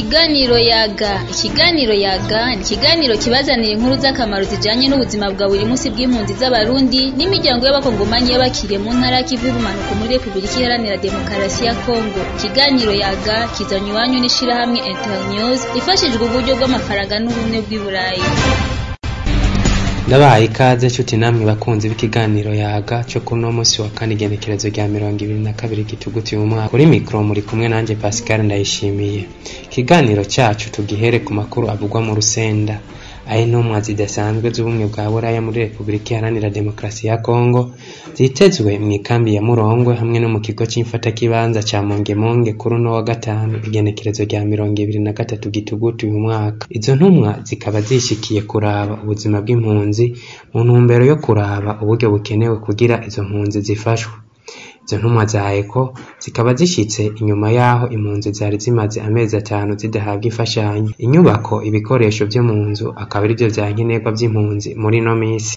Ikiganiro yaga ikiganiro yaga ni ikiganiro kibazanira inkuru z'akamaro zijanye n'ubuzima bwa buri munsi bw'impunzi z'abarundi n'imiryango y'abakongomani y'abakiriye mu ntara y'ikivu y'ubumanuko muri repubulika iharanira demokarasi ya kongo ikiganiro yaga kizanywa iwanyu n'ishirahamwe internews ifashijwe uburyo bw'amafaranga n'ubumwe bw'i burayi ndabahaye ikaze nshuti namwe bakunzi b'ikiganiro yaga cyo kuri uno munsi wa kane igenekerezo rya mirongo ibiri na kabiri gituguti mu mwaka kuri mikoro muri kumwe nanjye pascal ndayishimiye ikiganiro cyacu tugihere ku makuru avugwa mu rusenda aho intumwa zidasanzwe z'ubumwe bwa buraya muri repubulika iharanira demokarasi ya kongo zitezwe mu ikambi ya murongwe hamwe no mu kigo cy'imfatakibanza cya mongemonge kuri uno wa gatanu igenekerezo rya mirongo ibiri na gatatu gitugutu uyu mwaka izo ntumwa zikaba zishikiye kuraba ubuzima bw'impunzi mu ntumbero yo kuraba uburyo bukenewe kugira izo mpunzi zifashwe izo ntumwa za eko zikaba zishyitse inyuma y'aho impunzi zari zimaze amezi atanu zidahabwa imfashanyo inyubako ibikoresho byo mu nzu akaba ari byo bya nkenerwa by'impunzi muri ino minsi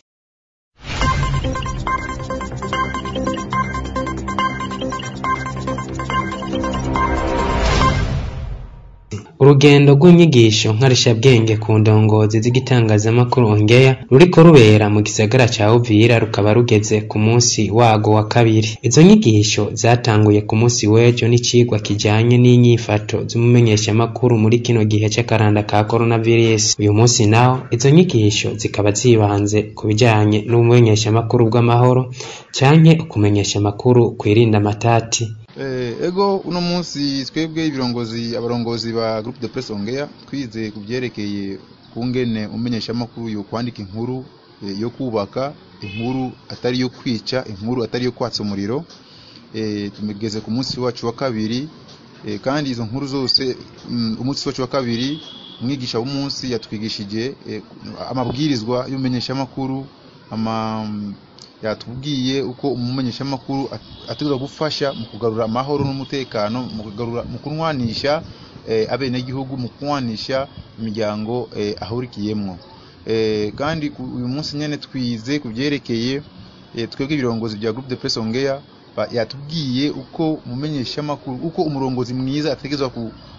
urugendo rw'inyigisho nkarishabwenge ku ndongozi z'igitangazamakuru ongeya ruriko rubera mu gisagara ca uvira rukaba rugeze ku munsi wago wa kabiri izo nyigisho zatanguye ku munsi w'ejo n'icigwa kijanye n'inyifato z'umumenyeshamakuru muri kino gihe c'akaranda ka coronavirus uyu munsi naho izo nyigisho zikaba zibanze ku bijanye n'ubumenyeshamakuru bw'amahoro canke ukumenyesha amakuru kwirinda amatati ego uno munsi twebwe ibirongozi abarongozi ba groupe de presse ongea twize ku byerekeye kungene umenyeshamakuru yo kwandika inkuru yo kubaka inkuru atari yo kwica inkuru atari yo kwatsa umuriro tumegeze ku munsi wacu wa kabiri kandi izo nkuru zose umunsi wacu wa kabiri umwigisha w'umunsi yatwigishije amabwirizwa y'umenyeshamakuru yatubwiye uko umumenyeshamakuru ategerezwa gufasha mu kugarura amahoro n'umutekano mu kugarura mu kunwanisha abenegihugu mu kunwanisha imiryango ahurikiyemwo kandi uyu munsi nyine twize ku byerekeye twebwe ibirongozi bya groupe de presse ongea yatubwiye uko umumenyeshamakuru uko umurongozi mwiza ategerezwa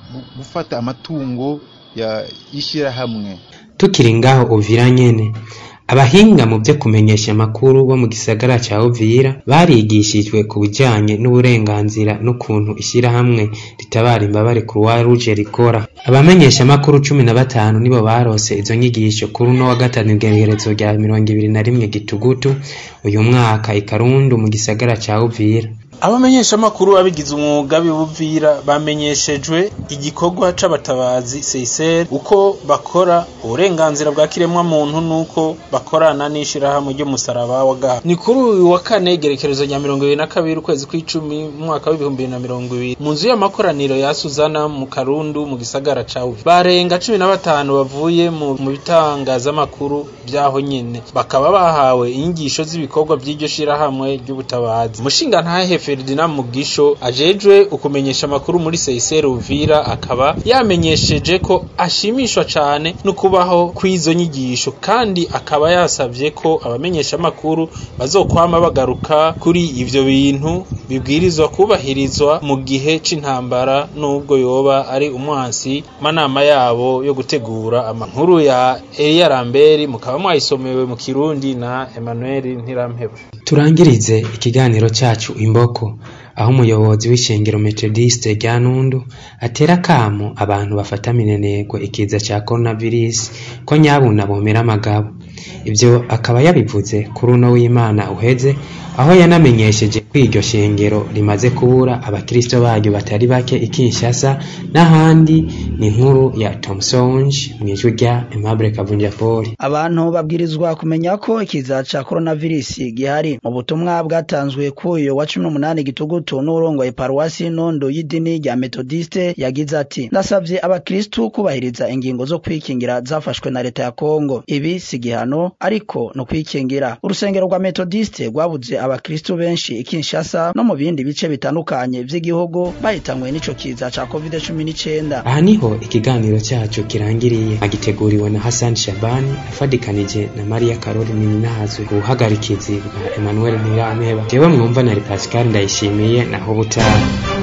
gufata amatungo y'ishyirahamwe tukiri ngaho uvira nyene abahinga mu byo kumenyesha amakuru bo mu gisagara cya Uvira barigishijwe ku bijyanye n'uburenganzira n'ukuntu ishyirahamwe ritabara imbabare Croix Rouge rikora abamenyesha amakuru cumi na batanu nibo barose izo nyigisho kuri uno wa gatanu igenekerezo rya mirongo ibiri na rimwe gitugutu uyu mwaka i Karundu mu gisagara cya Uvira abamenyeshamakuru babigize umwuga bibuvira bamenyeshejwe igikorwa c'abatabazi CICR uko bakora uburenganzira bwa kiremwa muntu nuko bakorana n'ishirahamwe ry'umusaraba wa gaha ni kuri uyu wa kane igerekerezo rya mirongo ibiri na kabiri ukwezi kw'icumi mu mwaka w'ibihumbi bibiri na mirongo ibiri mu nzu y'amakoraniro ya Suzana mu Karundu mu gisagara ca Uvira barenga cumi na batanu bavuye mu bitangazamakuru vyaho nyene bakaba bahawe inyigisho z'ibikorwa vy'iryo shirahamwe ry'ubutabazi umushinga ntahe Ferdinand Mugisho ajejwe ukumenyesha amakuru muri CICR Uvira akaba yamenyesheje ko ashimishwa cane no kubaho kw'izo nyigisho kandi akaba yasavye ko abamenyesha amakuru bazokwama bagaruka kuri ivyo bintu bibwirizwa kubahirizwa mu gihe c'intambara nubwo yoba ari umwansi manama yabo yo gutegura amankuru ya Elia Ramberi mukaba mwayisomewe mu Kirundi na Emmanuel Ntirampeba turangirize ikiganiro cyacu imboko aho umuyobozi w'ishengero metodiste rya nundu atera akamo abantu bafata minenegwe ikiza cya coronavirus ko nyabuna bomera amagabo ibyo akaba yabivuze kuri uno w'imana uheze aho yanamenyesheje ko iryo shengero rimaze kubura abakristo baryo batari bake i Kinshasa n'ahandi ni inkuru ya Thomsonge mu ijwi rya Aimable Kavunja Paul abantu babwirizwa kumenya ko ikiza ca coronavirus gihari mu butumwa bwatanzwe k'uyu wa cumi n'umunani gitugutu n'urongoye paruwasi nondo y'idini rya metodiste yagize ati ndasabye abakristu kubahiriza ingingo zo kwikingira zafashwe na leta ya kongo ibi si gihano ariko no kwikingira urusengero rwa metodiste rwabuze abakristu benshi i Kinshasa no mu bindi bice bitandukanye vy'igihugu bahitanywe n'ico kiza ca covid cumi n'icenda aha niho ikiganiro cyacu kirangiriye agiteguriwe na Hassan Shabani afadikanije na Maria Karoli Ninahazwe ubuhagarikizi bwa Emmanuel Ntirameba jewe mwumva na Pascal Ndayishimiye naho butaha